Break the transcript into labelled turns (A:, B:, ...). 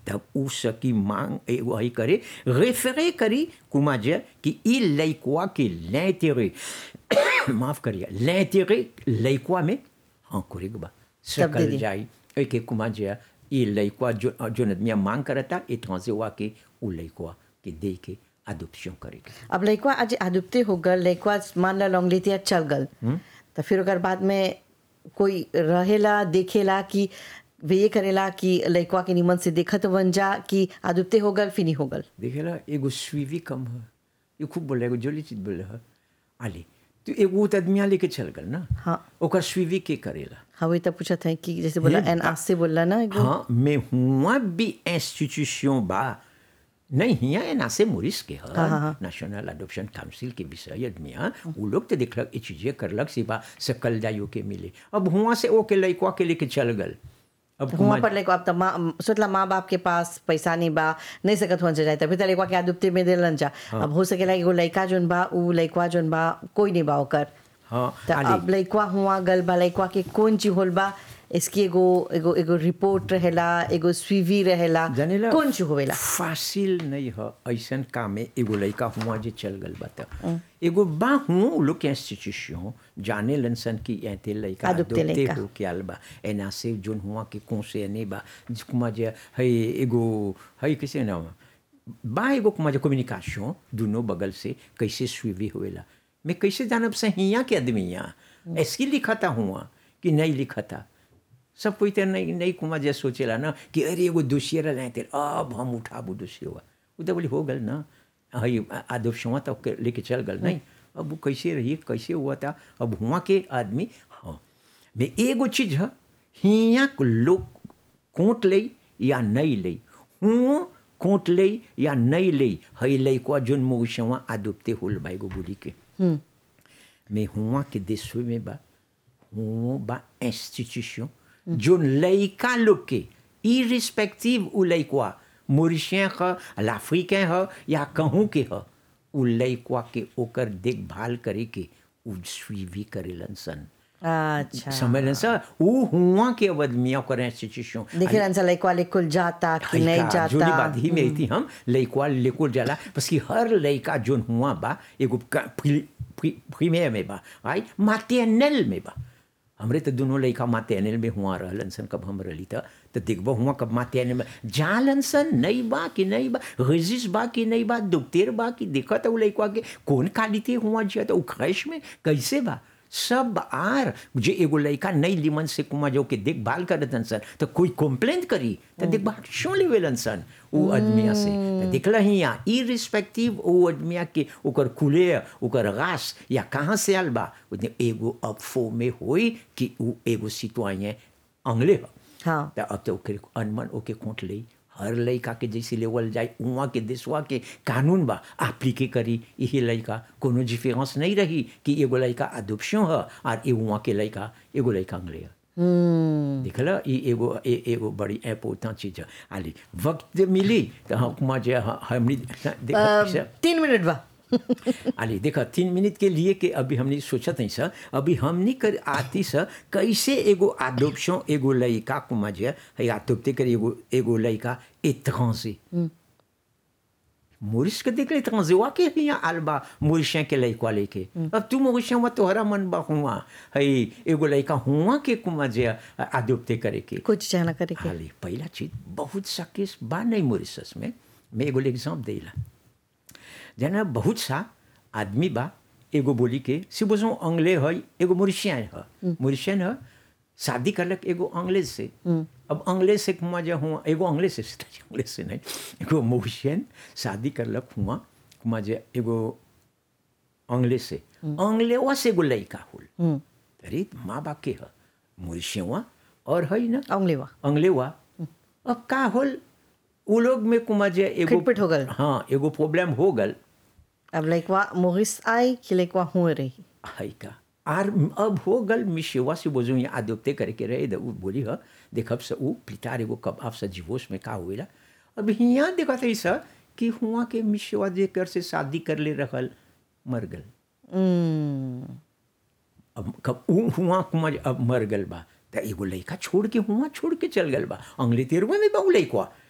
A: तब उ सकी मांग एगो हई करे रेफरे करी कुमा जे कि ई लइकवा के l'intérêt माफ करिए l'intérêt लइकवा में हाँ करे बा
B: तब दे
A: सकल
B: दी।
A: जाई ए के कुमा जे ई लइकवा जो जो आदमी मांग करता ए ट्रांसेवा के उ लइकवा के दे के अडॉप्शन करे के
B: अब लइकवा आज आदुप्ते हो गल लइकवा मान ला लॉन्गलेतिया चल गल तो फिर ओकर बाद में कोई रहेला देखेला कि वे ये करेला कि लइकवा के निमन से देखत बन जा कि आदुप्ते हो गल फिनी हो गल
A: देखेला एगो सुइवी कम है ये खूब बोले एगो जोली चीज बोले है आले तो एगो तो आदमिया लेके चल गल ना
B: हाँ।
A: ओकर सुइवी के करेला
B: हाँ वही तब पूछा था कि जैसे बोला
A: ये
B: एन आज से बोला ना एगो
A: हाँ mais हुआ भी इंस्टीट्यूशन बा नहीं हिया एन आसे मोरिस के ह
B: हाँ, हाँ।
A: नेशनल अडॉप्शन काउंसिल के विषय आदमिया उ लोग तो देखलक ई चीजें करलक सिवा सकल जायो के मिले अब हुआ से ओके लइकवा के लेके चल गल अब
B: हुआ
A: हुआ
B: पर लइकवा अब तो माँ सोचला माँ बाप के पास पैसा नहीं बा नहीं सकत हुआ जाए तभी तो लइकवा के आदुप्ते में देलन जा अब हो सकेला एगो लइका जोन बा उ लइकवा जोन बा कोई नहीं बा ओकर
A: हाँ
B: तो
A: आले।
B: अब लइकवा हुआ गल बा लइकवा के कौन चीज होल बा इसकी एगो एगो एगो रिपोर्ट रहेला एगो स्वीवी रहेला
A: जानेला
B: कौन चीज होवेला
A: फासिल नहीं है ऐसन काम में एगो लड़का हुआ जे चल गल बा त एगो बा हुआ उ लोग के इंस्टीट्यूशन जाने लनसन की एते लड़का
B: Adopte
A: adopte
B: लइका।
A: हो के आल बा एना से जोन हुआ के कोसे ने बा जिकुमा जे है एगो है कैसे नाम बा एगो कुमा जे कम्युनिकेशन दोनों बगल से कैसे सुवी होवेला मैं कैसे जानब से हिया के आदमी यहाँ ऐसी लिखा था हुआ कि नहीं लिखा था सब कोई तो नहीं नहीं कुमा जे सोचेला ना कि अरे एगो दोषियर रहते अब हम उठाबू दोषी हुआ वो तो बोली हो गल ना हई आदोशवा तो के लेके चल गल नहीं अब वो कैसे रही कैसे हुआ था अब हुआ के आदमी हाँ में एगो चीज है हिया को लोग कोट ले या नहीं ले हुआ कोट ले या नहीं ले हई लइकवा जोन मौसवा आदुपते होल बा एगो बोली के में हुआ के देश में बा हुआ बा इंस्टीट्यूशन जो लइका लोग के इरिस्पेक्टिव उ लइकवा मोरिशियन ह अफ्रीकन ह या कहूँ के ह उ लइकवा के ओकर देखभाल करे के उ स्वीवी करेलन सन
B: अच्छा
A: समझलन सा उ हुआ के आदमिया ओकर इंस्टीट्यूशन
B: देखे रंसा लइकवा लेकुल जाता कि नहीं
A: लइका, जोनी
B: जाता
A: बात ही में थी हम लइकवा लेकुल जाला बस कि हर लइका जोन हुआ बा एगो प्रीमियर में बा आई मातेनल में बा हमरे तो दोनों लइका मातेनल में हुआ रहलन सन कब हम रहली त तो देखबो हुआ कब मातेनल में जालन सन नहीं बा कि नहीं बा रजिस बा कि नहीं बा दुखतेर बा कि देखत उ लइकवा के कौन कालिते हुआ जिया तो उ ख्वाहिश में कैसे बा सब आर जे एगो लड़का नई लिमन से कुमा जो के देखभाल करतन सन तो कोई कंप्लेंट करी तो देखभाल क्यों लेवेलन सन वो आदमिया से तो देखला ही यहाँ इरिस्पेक्टिव वो आदमिया के ओकर कुले ओकर गास या कहाँ से आल बा उतने एगो अब फो में होई कि वो एगो सिटवाए अंगले ह
B: हाँ
A: तो अब तो ओके अनमन ओके कोट ले हर लड़का के जैसे लेवल जाए उहाँ के देशवा के कानून बा एप्लीके करी यही लड़का कोनो डिफरेंस नहीं रही कि एगो लड़का अदोप्शन है और ए उहाँ के लड़का एगो लड़का अंग्रे है देखला ई एगो ए, एगो बड़ी इम्पोर्टेंट चीज है आली वक्त मिली तो हम जे हमनी देखा
B: तीन मिनट बा
A: अरे देखा तीन मिनट के लिए कि अभी हमने सोचा नहीं सर अभी हमने कर आती सर कैसे एगो आदोप्शन एगो लड़का को मजे है आदोप्ते कर एगो एगो लड़का एत्रांजे मोरिस के देख ले एत्रांजे वा के यहाँ आलबा मोरिशिया के लड़का लेके अब तू मोरिशिया में तोहरा मन बा हुआ है एगो लड़का हुआ के को मजे आदोप्ते करे के
B: कुछ चाहना करे के
A: हाली पहला चीज बहुत सा केस बा नहीं मोरिशस में मैं एगो एग्जाम्पल देला जना बहुत सा आदमी बा एगो बोली के सिबोजो अंग्ले है एगो मोरिशियन है मोरिशियन है शादी करलक एगो अंग्रेज से अब अंग्रेज से हुआ जो हुआ एगो अंग्रेज से अंग्रेज से नहीं एगो मोरिशियन शादी करलक हुआ हुआ जो एगो अंग्रेज से अंग्लेवा से एगो लड़का होल अरे माँ बाप के है मोरिशियवा और है ना
B: अंगलेवा
A: अंग्लेवा अब का होल उ लोग में कुमा जे एगो
B: खटपट हो गल।
A: हाँ एगो प्रॉब्लम हो गल
B: अब लइकवा मोहिस आई कि लइकवा हुए रही
A: है का आर अब हो गल मिशेवा से बोझो यहाँ आदोप्ते करके रहे द उ बोली ह देखब से उ पितार एगो कब आप से जीवोश में का हुएला अब यहाँ देखा था सर कि हुआ के मिशेवा जे कर से शादी कर ले रहल मर गल
B: हम्म,
A: अब कब उ हुआ कुमा जे अब मर गल बा त एगो लड़का छोड़ के हुआ छोड़ के चल गल बा अंग्ले तेरवा में बा उ लड़का